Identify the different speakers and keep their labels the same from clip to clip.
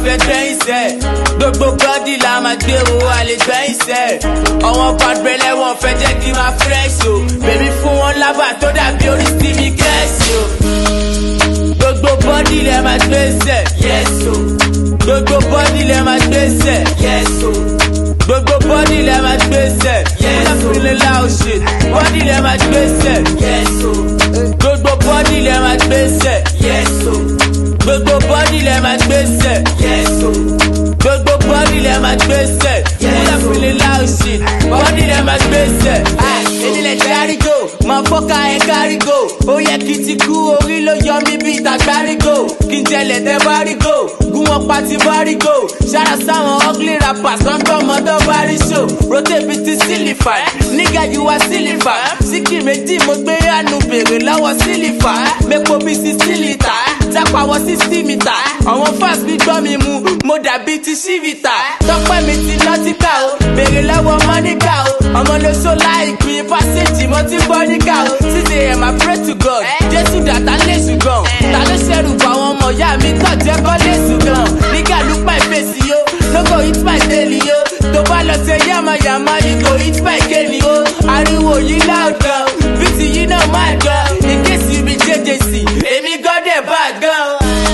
Speaker 1: fẹ́ gbẹ́yìn sẹ́ gbogbo bọ́dì la máa gbé o a lè gbẹ́yìn sẹ́ ọ̀wọ́n pàdùrẹ́lẹ̀ wọn fẹ́ jẹ́ kí n máa fresh o bèbí fún wọn lábà tó dàbí orí stevie gẹ̀ẹ́sì o gbogbo bọ́dì lẹ máa gbé sẹ́ yes o gbogbo bọ́dì lẹ máa gbé sẹ́ yes o gbogbo bọ́dì lẹ máa gbé sẹ́ yes o feeling loud shit bọ́dì lẹ máa gbé sẹ́ yes o gbogbo bọ́dì lẹ máa gbé sẹ́ yes o gbogbo bọ́dì lẹ máa gbé sẹ́ yes o gbogbo bọ́dì lẹ máa gbé sẹ́ yes o feeling loud shit bọ́dì lẹ máa gbé sẹ́. èmi lè járígò máa fọ́ka ẹ̀ kárígò ó yẹ kí n ti kú orí ló yọ mí bí ìtàgbárígò kí n jẹlẹ̀ tẹ́ bárígò gún wọn pa ti bárígò ṣára sáwọn ugly rappers wọn gbọ́ ọmọdé báríṣò rotate bíi ti sílífà nígà yìí wá sílífà síkì méjì mo gbé àánú bèrè lọ́wọ́ sílífà mẹ́pọ̀ bíi sixty litre jápawọ́ sixty mítà àwọn fans mi gbọ́ mi mu mo dàbí ti ṣífìtà tọ́pẹ́ mi ti lọ́tíkà o bèrè lọ́wọ́ mọ́níkà o ọmọ ló so láìpín pásíjì mo ti gbọ́ níkà o sísè ẹ̀ máa pray to God jésù dàtà lè ṣùgbọ́n ta ló ṣẹ̀rù bọ̀ àwọn ọmọ ìyá mi tọ̀ jẹ́ kọ́ lè ṣùgbọ́n nígà ló pa ìfèsì yo no go hit my daily yo tó bá lọ sí yamayama you go hit my kéènì o ariwo yìí loud gan bíìtì yìí náà máa gan in case you be jjc èmi gan dẹ̀ bá gan.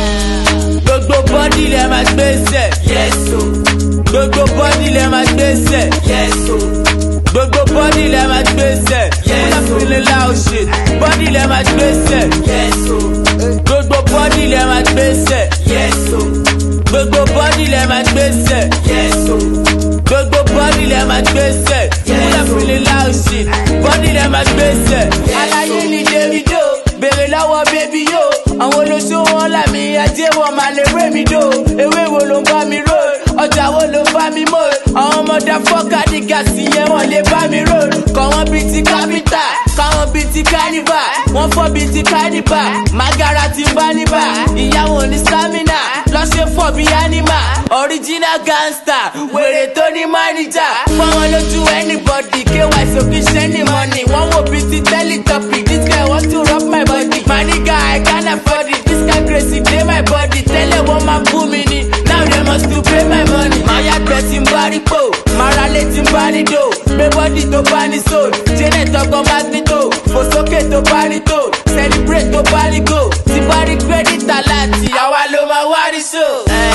Speaker 1: gbogbo bọ́dì lẹ máa gbé sẹ̀ yes o gbogbo bọ́dì lẹ máa gbé sẹ̀ yes o gbogbo bọ́dì lẹ máa gbé sẹ̀ yes o feeling loud shit bọ́dì lẹ máa gbé sẹ̀ yes o gbogbo bọ́dì lẹ máa gbé sẹ̀ yes o gbogbo bọ́dì lẹ máa gbé sẹ̀ yes o gbogbo bọ́dì lẹ máa gbé sẹ̀ yes o feeling loud shit bọ́dì lẹ máa gbé sẹ̀ aláyé ni davido bèrè lọ́wọ́ bébí yó àwọn olóṣó wọn làmì ajé wọn máa lè ré mi dò ewé wo ló ń bá mi rò ọjà wo ló bá mi mọ̀ àwọn ọmọdé fọ́ọ̀kà ní gàsì yẹn wọ́n lè bá mi rò kọ́ wọn bíi ti kápítà káwọn bíi ti kánífà wọ́n fọ́ bíi ti kánífà magara ti bá níbà ìyàwó ní stamina lọ́sẹ̀ fọ́ bíi anima original gangster wèrè tó ní mánìjà fọwọ́n lójú anybody ky sókè ṣẹ́ni mọ́nì wọ́n wò bíi ti teletubby this guy want to rub my body my nigga I can't afford it this guy crazy dey my body tẹ́lẹ̀ wọ́n máa bú mi ni now they must to pay my money. máa yàgbẹ́ tí ń bá rí pò máa ra lé tí ń bá rí dò gbé bọ́dì tó bá ní soul janet ọkọ̀ magnito fò sókè tó bá rí tó celebrate tó bá rí go tí bá rí credit aláàtì àwa ló máa wá rí so.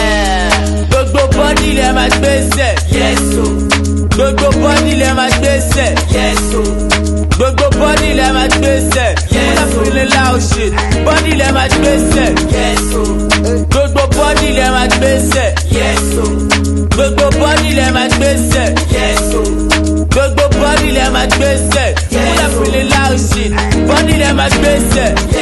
Speaker 1: gbogbo bọ́dì lẹ máa gbé sẹ̀ yes o gbogbo bọ́dì lẹ máa gbé sẹ̀ yes o gbogbo bọ́dì lẹ máa gbé sẹ̀ yes o feeling loud shit bọ́dì lẹ máa gbé sẹ̀ yes o gbogbo bọ́dì lẹ máa gbé sẹ̀ yes o gbogbo bọ́dì lẹ máa gbé sẹ̀ yes o gbogbo bọ́dì lẹ máa gbé sẹ̀ yes o feeling loud shit bọ́dì lẹ máa gbé sẹ̀